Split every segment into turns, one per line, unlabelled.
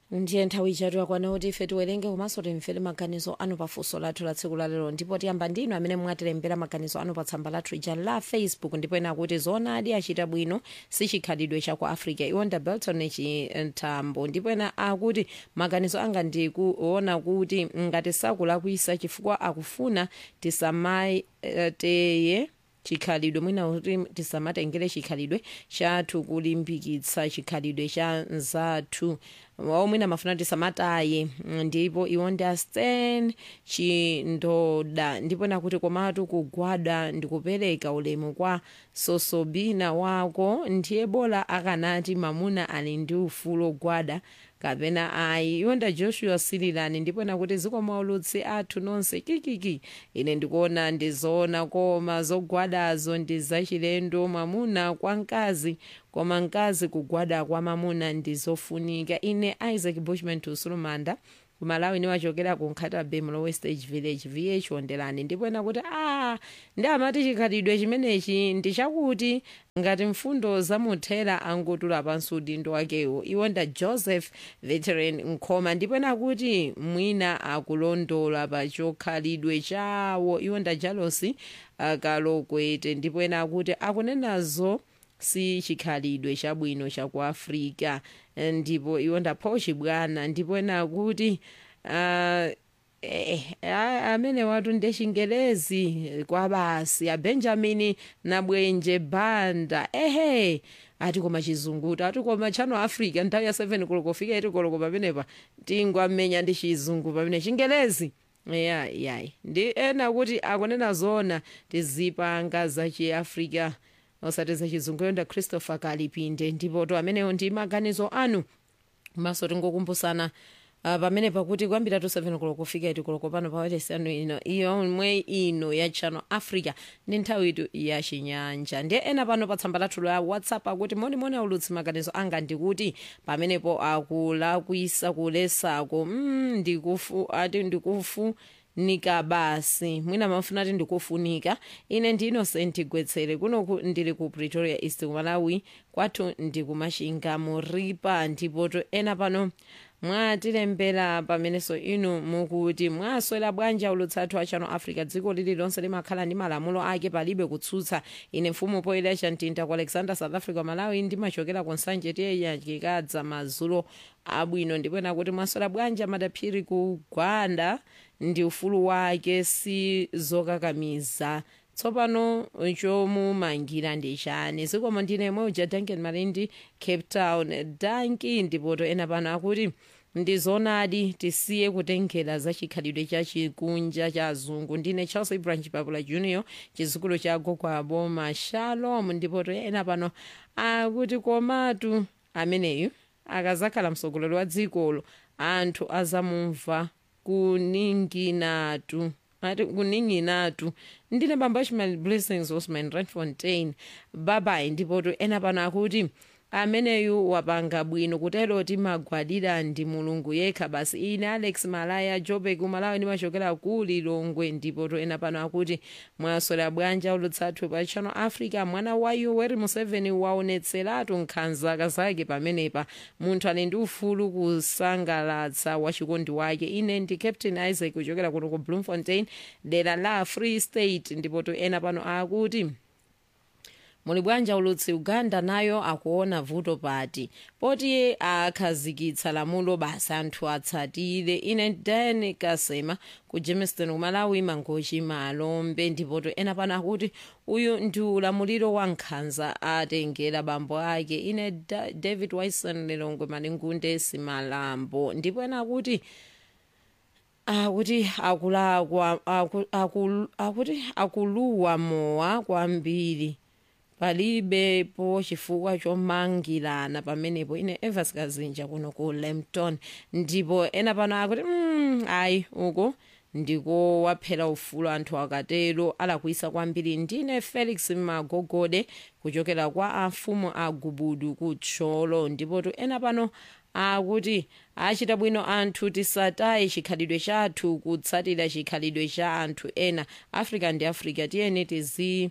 ndiye nthawi ichatu yakwana kuti ife tiwerenge komanso timvere maganizo anu pa funso lathu la tsiku lalero ndipo tiyamba ndinu amene mwatilembera maganizo anu pa tsamba lathu ija la facebook ndipo ena kuti zoonadi achita bwino sichikhalidwe cha ku africa iwonda belton chithambo ndipo ena akuti maganizo anga ndikuona kuti ngati sakulakwisa chifukwa akufuna tisamateye chikhalidwe mwina kuti tisamatengere chikhalidwe chathu kulimbikitsa chikhalidwe cha nzathu wawo mwina mafuna tisamataye ndipo iwo ndi astan chindoda ndipo nakuti komatu kugwada ndikupereka ulemu kwa sosobina wako ndiye bola akanati mamuna ali ndi ufulu ogwada kapena ayi iwonda joshua sililani ndipo nakuti zikomo aulutsi athu nonse kikiki ine ndikuona ndizoona koma zogwadazo ndi zachilendo mwamuna kwa mkazi koma mkazi kugwada kwa mamuna ndizofunika ine isaac bushman tusulumanda kumalawi niwachokera ku nkhatabe mlo westage village vh wonderani ndipo ena kuti a ndi amati chikhalidwe chimenechi ndi chakuti ngati mfundo zamuthera angotula pansi udindo wakewo iwonda joseph veteran nkhoma ndipo ena kuti mwina akulondola pa chokhalidwe chawo iwonda jalosi akalokwete ndipo ena akuti akunenazo si chikhalidwe chabwino chaku africa ndipo iwo ndapho chibwana ndipo ena kuti uh, eh, amene watu ndechingelezi kwa basi abenjamin nabwenje banda ehe ati koma chizungu ati koma chano africa nthawi ya 7 koloko fika iti koloko pamenepa tingwamenya ndi chizungu pamene chingelezi ya yayi ndi ena kuti akunena zona tizipanga zachiafrica osati zachizungu yonda christopher kalipinde ndipo to amenewo ndi maganizo anu maso tingokumbusana uh, pamene pakuti kwambira tu 7 koloko kufika iti koloko pano pawetesi anu ino yomwe ino ya channel africa ndi nthawi itu ya chinyanja ndiye ena pano pa tsamba lathu la whatsapp akuti monimoni aulutsi maganizo anga ndikuti pamenepo akulakwisa kulesako mm, ndikufu ati ndikufu nika basi mwina mafuna ati ndikufunika ine ndi innocent gwetsere kuno ndili ku pretoria east malawi kwathu ndikumashinga muripa ndipoto ena pano mwatilembera pamenenso inu mukuti mwaswera bwanji ulutsathu a channel africa dziko lililonse limakhala ndi malamulo ake palibe kutsutsa ine mfumu poyera chamtinta ku alexander south africa malawi ndimachokera ku nsanje tiyeyachikadza mazulo abwino ndipo ena kuti mwaswera bwanji amadaphiri kugwanda ndi ufulu wake si zokakamiza tsopano chomumangira ndi chani zikomo ndine moja duncan malindi cape town danki ndipoto ena pano akuti ndizonadi tisiye kutengera za chikhalidwe cha chikunja cha azungu ndine charles ibranch papula junior chizukulu cha gokwabo mashalom ndipoto ena pano akuti komatu ameneyu akazakhala mtsogoleri wa dzikolo anthu azamumva kuninginatu ati kuninginatu ndine bamba ishmael blessings osman redfontaine babayi ndipoto ena pano akuti ameneyu wapanga bwino kutero timagwadira ndi mulungu yekha basi ine alex malaya jobek umalawi ndimachokera ku lilongwe ndipoto ena pano akuti mwaswera bwanja ulutsathu pa channel africa mwana wa yoweri museveni waonetseratu nkhanza zake pamenepa munthu ali ndi ufulu kusangalatsa wachikondi wake ine ndi captain isaac kuchokera kuno ku bloemfontein dera la free state ndipoto ena pano akuti muli bwanja ulutsi uganda nayo akuona vuto pati poti akhazikitsa lamulo basi anthu atsatire ine dan kasema ku jamestown kumalawi mangochi malombe ndipoto ena pano akuti uyu ndi ulamuliro wa nkhanza atengera bambo ake ine da, david wison lilongwe malingunde simalambo ndipo ena akuti akuti akulakwa akuti akuluwa mowa kwambiri palibepo chifukwa chomangirana pamenepo ine evers kazinja kuno ku lampton ndipo ena pano akuti mm, ayi uko ndiko waphera ufulu anthu akatero alakwisa kwambiri ndine felix magogode kuchokera kwa afumu a gubudu kutcholo ndipotu ena pano akuti achita bwino anthu tisataye chikhalidwe chathu kutsatira chikhalidwe cha anthu ena africa ndi africa tiyeni tizi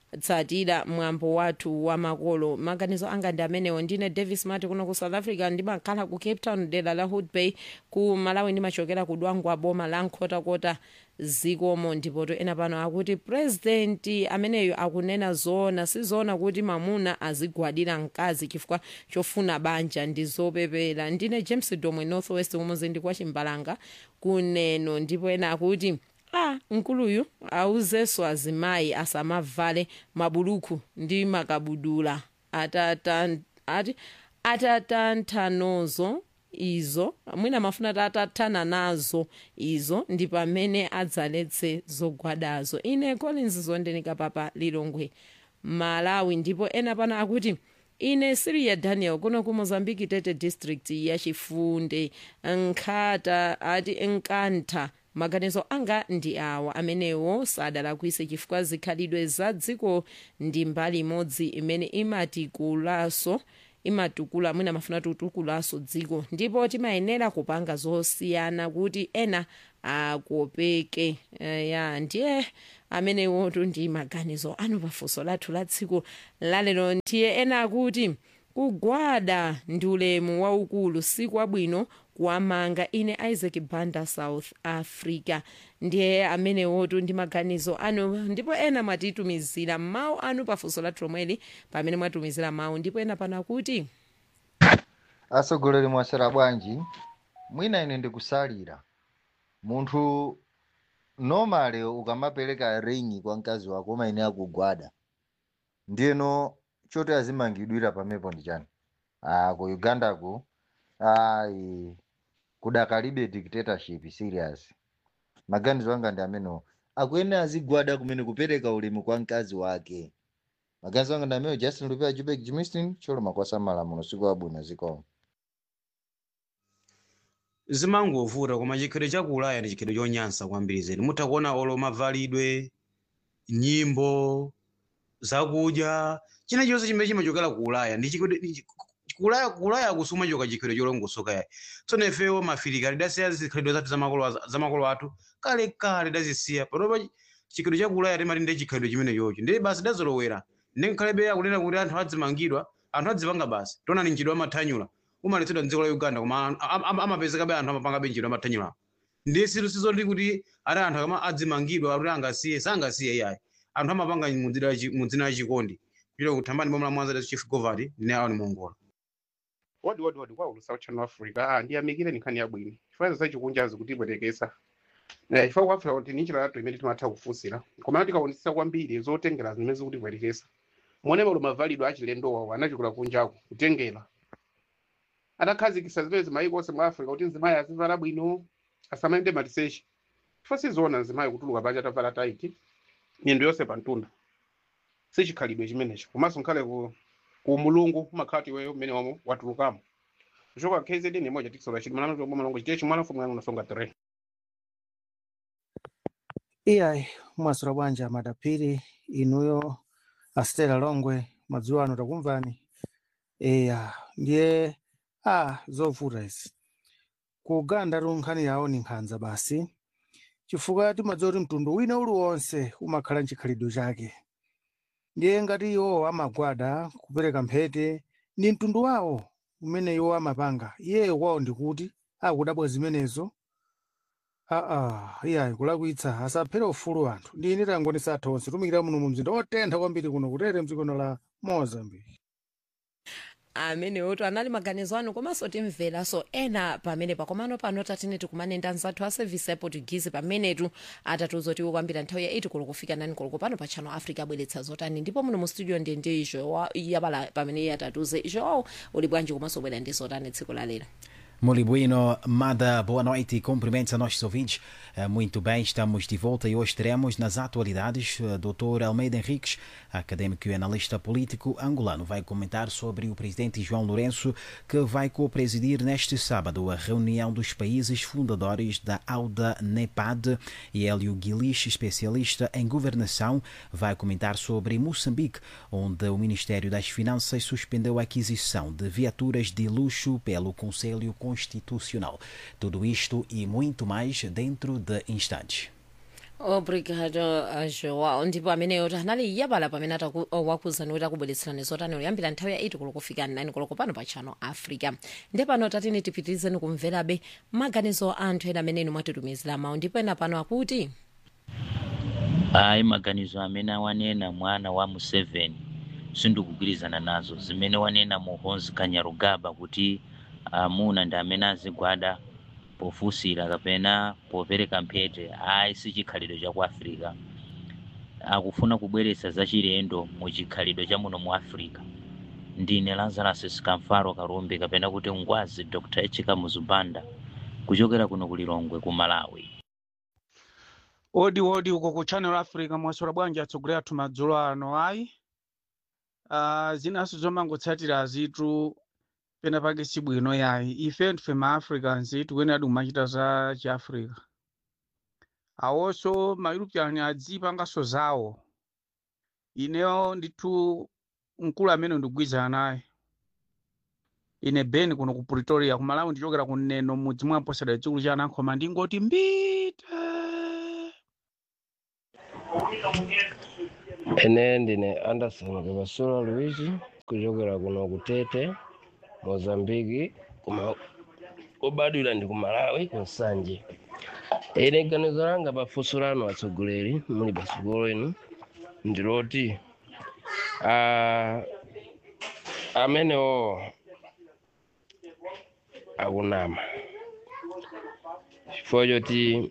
tsatira mwambo wathu wa makolo maganizo anga ndi amenewo ndine davis mati kuno ku south africa ndimakhala ku cape town dera la hood bay ku malawi ndimachokera ku dwangwa boma la nkhotakota zikomo ndipoto ena pano akuti purezidenti ameneyo akunena zoona sizoona kuti mamuna azigwadira mkazi chifukwa chofuna banja ndi zopepera ndine james domwe northwest kumuzindi kwa chimbalanga kuneno ndipo ena akuti a mkuluyu auzenso azimayi asamavale mabuluku ndi makabudula atatan, ati atatanthanozo izo mwina mafuna tatathana nazo izo ndi pamene adzaletse zogwadazo ine collins zondenika papa lilongwe malawi ndipo ena pano akuti ine siria daniel kuno ku mozambique tete district yachifunde nkhata ati nkantha maganizo anga ndi awa amenewo sadalakwise chifukwa zikhalidwe za dziko ndi mbali imodzi imene imatikulaso imatukula mwina mafuna tutukulaso dziko ndipo timayenera kupanga zosiyana kuti ena akopeke uh, ya ndiye amenewotu ndi maganizo anu pafunso lathu la tsiku lalero ndiye ena akuti kugwada ndi ulemu waukulu sikwabwino kuwamanga ine isaac banda south africa ndiye amenewotu ndi maganizo anu ndipo ena mwatitumizira mawu anu pafunso lathu lomweli pamene mwatumizira mawu ndipo ena pano akuti
atsogoleri mwasera bwanji mwina ine ndikusalira munthu normally ukamapereka ringi kwa mkazi wako umaine akugwada ndiyeno choti azimangidwira pamepo ndi chani ah, ku ugandaku ayi kudakalibe dictatorship serious maganizo anga ndi amenewo akuyenera azigwada kumene kupereka ulemu kwa mkazi wake maganizo anga ndi amenewo justin lupea jubek jimistin choloma kwasamala muno siku wabwino zikomo
zimangovuta koma chikhalidwe cha ku ulaya ndi chikhalidwe chonyansa kwambiri zedi mutha kuona olo mavalidwe nyimbo zakudya china chonse chimene chimachokera ku ulaya ndi chikhalidwe ndi chi- ku ulaya ku ulaya kusuma choka chikhalidwe cholongosoka yayi tsono ifewo mafirika tidasiya zikhalidwe zathu za makolo a- za makolo athu kale kale tidazisiya panopa chikhalidwe cha ku ulaya timati ndi chikhalidwe chimene chocho ndi basi tidazolowera ndi nkhalebe akunena kuti anthu adzimangidwa anthu adzipanga basi tonani mchidwe amathanyula umaletsedwa mdziko la uganda koma am- am- am- amapezekabe anthu amapangabe mchidwe amathanyula ndi situ sizoti kuti ati anthu akama adzimangidwa kuti angasiye sangasiye iyayi anthu amapanga mudzina la chi- mudzina la chikondi kuchita kuthambani bomwe la mwanza la chief govati ndi aoni mongola
wadi wadi wadi kwa ulusa uchano africa ah ndiyamikire nkhani yabwino chifukwa zachikunjazi kutibwetekesa Eh, chifukwa ku africa kuti ninjira lathu imene timatha kufunsira koma tikaonetsa kwambiri zotengera zimene zikutibwetekesa mone malo mavalidwe achilendowa anachikula kunjaku kutengera adakhazikisa zimene zimayiko onse mu africa kuti nzimayi azivala bwino asamayende maliseche chifukwa sizoona nzimayi kutuluka panja atavala taiti miyendo yonse pantunda sichikhalidwe chimenecho komanso nkhale ku ku mulungu umakhala kuti iweyo mmene wamo watulukamo kuchoka kzn imodja tikisola chiti mwana mtombo malongo chitechi mwana mfumu yangu nasonga 3
iyayi mwasula bwanji amadapiri inuyo astela longwe madzulo ano takumvani eya ndiye a zovuta izi ku uganda tu nkhani yawo ni nkhanza basi chifukwa timadziwa kuti mtundu wina uliwonse umakhala nchikhalidwe chake ndiye ngati iwo amagwada kupereka mphete ndi mtundu wawo umene iwo amapanga iyeyo kwawo ndikuti akudabwa zimenezo aa iyayi kulakwitsa asaphere ufulu anthu ndine tangonesa athu onse tumikira muno mu mzinda otentha kwambiri kuno kutere mdzikono la mozambique
amenewotu anali maganizo anu komanso timveranso ena pamenepa komano pano tatine tikumanenda nzathu a service ya portuguese pamenetu atatiuza kuti kwambira nthawi ya 8 koloko kufika 9 koloko pano pa channel africa abweretsa zotani ndipo muno mu studio ndi ndi joa yabala pamene iye atatiuze joao uli bwanji komanso bwera ndi zotani tsiku la lero
Muito bueno, Mada, boa noite e cumprimentos a nossos ouvintes. Eh, Muito bem, estamos de volta e hoje teremos nas atualidades eh, Dr. Almeida Henriques, acadêmico e analista político angolano, vai comentar sobre o presidente João Lourenço, que vai co-presidir neste sábado a reunião dos países fundadores da AUDA NEPAD e Hélio Guilich, especialista em governação, vai comentar sobre Moçambique, onde o Ministério das Finanças suspendeu a aquisição de viaturas de luxo pelo Conselho Constitucional. Tudo isto e muito mais dentro de instantes.
obrigado uh, joao ndipo ameneyo anali yabala pamene ataku- uh, wakuzani kuti akubweretserani zotani kuyambira nthawi ya 8 koloko kufika 9 koloko pano pa channel africa ndi pano tatini tipitirizeni kumverabe maganizo a anthu ena amene inu mwatitumizira mawu ndipo ena pano akuti
ayi maganizo amene awanena mwana wa museveni sindikugwirizana nazo zimene wanena muhoozi kanyarugaba kuti amuna ndi amene azigwada pofunsira kapena popereka mphete ayi si chikhalidwe cha ku africa akufuna kubweretsa zachilendo mu chikhalidwe cha muno mu africa ndine lazarus sikamfaro karumbi kapena kuti ngwazi dr echika muzubanda kuchokera kuno kulilongwe ku malawi
odi odi uko ku channel africa mwaswera bwanji atsogolera athu madzulo ano ayi uh, zinaso zomangotsatira zitu pena pake sibwino yayi ife ndife ma africans tikuyenera kumachita za chiafrica awonso ma european adzipanganso zawo ineyo ndithu mkulu amene ndigwirizana naye ine ben kuno ku pretoria kumalawi ndichokera kuneno mudzi mwa mposera chikulu cha anankhoma ndingoti mbite
ene ndine anderson kapasula luigi kuchokera kuno kutete mozambiki kuma kubadwira ndi ku malawi ku nsanje ine ganizo langa pafunso lanu atsogoleri muli patsogolo inu ndiloti ah, amenewo akunama chifukwa choti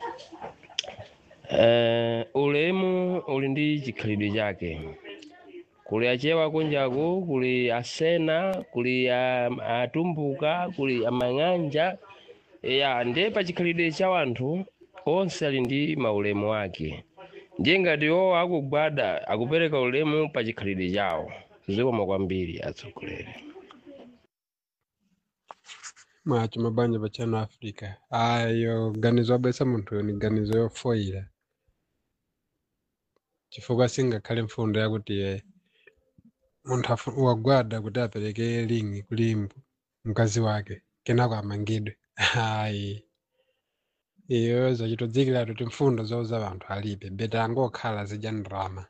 eh, ulemu uli ndi chikhalidwe chake kuli achewa kunjaku kuli asena kuli a- atumbuka kuli amang'anja ya ndiye pa chikhalidwe cha wanthu onse ali ndi maulemu ake ndiye ngati iwo akugwada akupereka ulemu pa chikhalidwe chawo zikoma kwambiri atsogoleri
mwacho mabanja pa channel africa ayo ganizo abwesa munthuyo ni ganizo yofoyira chifukwa singakhale mfundo yakuti eh, munthu afu- wagwada kuti apereke lingi kuli mb- mkazi wake kenako amangidwe ayi iyo zachitodzikira kuti mfundo zouza vanthu alibe bete angokhala zidya ndrama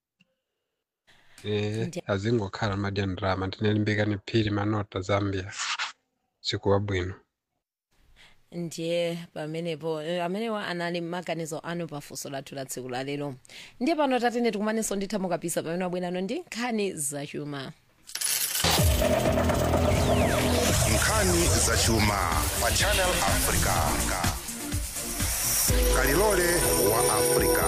eh
Ndi-
azingokhala madya ndrama tinelimbikani phiri manota zambia siku wabwino
ndiye pamenepo eh, amenewa anali maganizo anu pafunso lathu la tsiku la lero ndiye pano tatene tikumanenso nditha mukapisa pamene wabwerano ndi nkhani zachuma
nkhani zachuma pa channel africa kalilole wa africa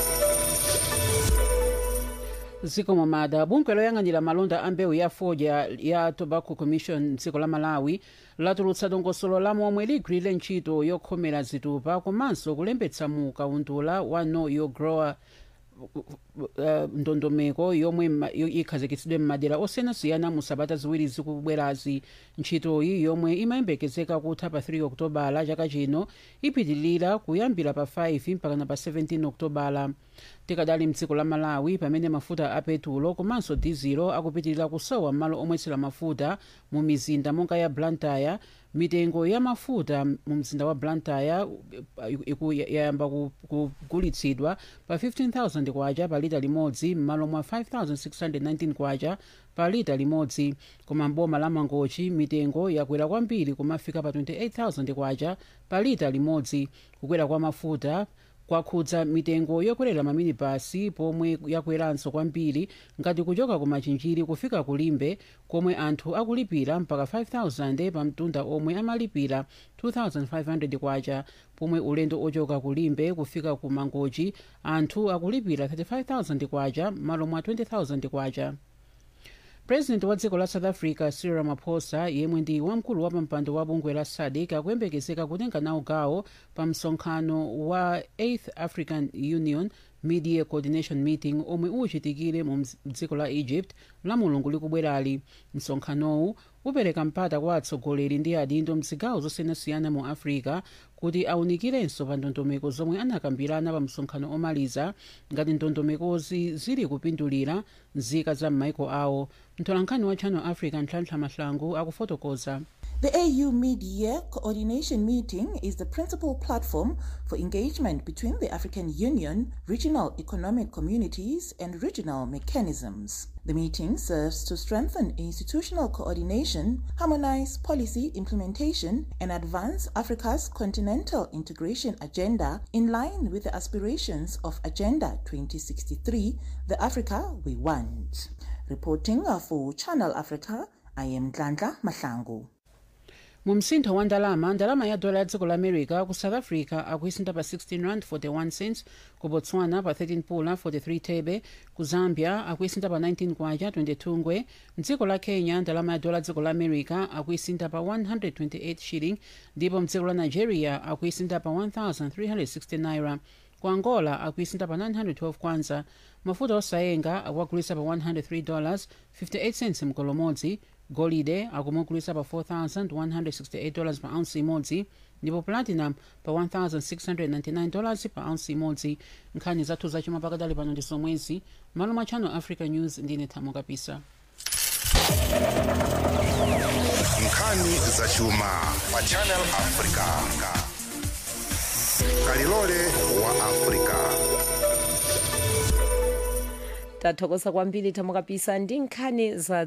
zikomo mada bungwe loyang'anira malonda a mbewu ya fodya ya tobacco commission dziko la malawi latulutsa dongosolo la momwe ligwirire ntchito yokhomera zitupa komanso kulembetsa mu kaundula wa know your grower uh, ndondomeko yomwe ma- yo- ikhazikitsidwe m'madera osiyanasiyana mu sabata ziwiri zikubwerazi ntchitoyi yomwe imayembekezeka kutha pa 3 okutobala chaka chino ipitilira kuyambira pa 5 mpakana pa 17 okutobala tikadali mdziko la malawi pamene mafuta a petulo komanso dizilo akupitilira kusowa malo omwetsera mafuta mu mizinda monga ya blantyre mitengo ya mafuta mu mzinda wa blantyre uh, iku- yayamba ku- kugulitsidwa pa 15000 kwacha pa lita limodzi m'malo mwa 5619 kwacha pa lita limodzi koma mboma la mangochi mitengo yakwera kwambiri kumafika pa 28000 kwacha pa lita limodzi kukwera kwa mafuta kwakhudza mitengo yokwerera maminibasi pomwe yakweranso kwambiri ngati kuchoka ku machinjiri kufika kulimbe komwe anthu akulipira mpaka 5000 pa mtunda omwe amalipira 2500 kwacha pomwe ulendo ochoka kulimbe kufika ku mangochi anthu akulipira 35000 kwacha malo mwa 20000 kwacha president wa dziko la south africa cyril ramaphosa yemwe ndi wamkulu wa pampando wa bungwe la sadc akuyembekezeka kutenga nawo gawo pa msonkhano wa 8th african union media coordination meeting omwe uchitikire mu mz- dziko la egypt la mulungu likubwerali msonkhanowu upereka mpata kwa atsogoleri ndi adindo mzigawo zosiyanasiyana mu africa kuti awunikirenso pa ndondomeko zomwe anakambirana pa msonkhano omaliza ngati ndondomekozi zili kupindulira nzika za m'maiko awo mtolankhani wa channel africa ntlhantlha mahlangu akufotokoza
The AU Mid-Year Coordination Meeting is the principal platform for engagement between the African Union, regional economic communities, and regional mechanisms. The meeting serves to strengthen institutional coordination, harmonize policy implementation, and advance Africa's continental integration agenda in line with the aspirations of Agenda 2063, the Africa we want. Reporting for Channel Africa, I am Glandla Mahlangu.
mu msintho wa ndalama ndalama ya dola ya dziko la america ku south africa akuisinta pa 16 rand 41 cents ku botswana pa 13 pula 43 thebe ku zambia akuisinta pa 19 kwacha 22 ngwe mdziko la kenya ndalama ya dola ya dziko la america akuisinta pa 128 shilling ndipo mdziko la nigeria akuisinta pa 1360 naira ku angola akuisinta pa 912 kwanza mafuta osayenga akuagulisa pa 103 dollars 58 cents mkolomodzi golide akumugulisa pa 4168 dollars pa ounce imodzi ndipo platinum pa 1699 dollars pa ounce imodzi nkhani zathu zachuma pakadali pano ndi zomwezi malo mwa channel africa news ndine thamo kapisa
nkhani zachuma pa channel africa kalilole wa africa
tathokoza kwambiri thamo kapisa ndi nkhani za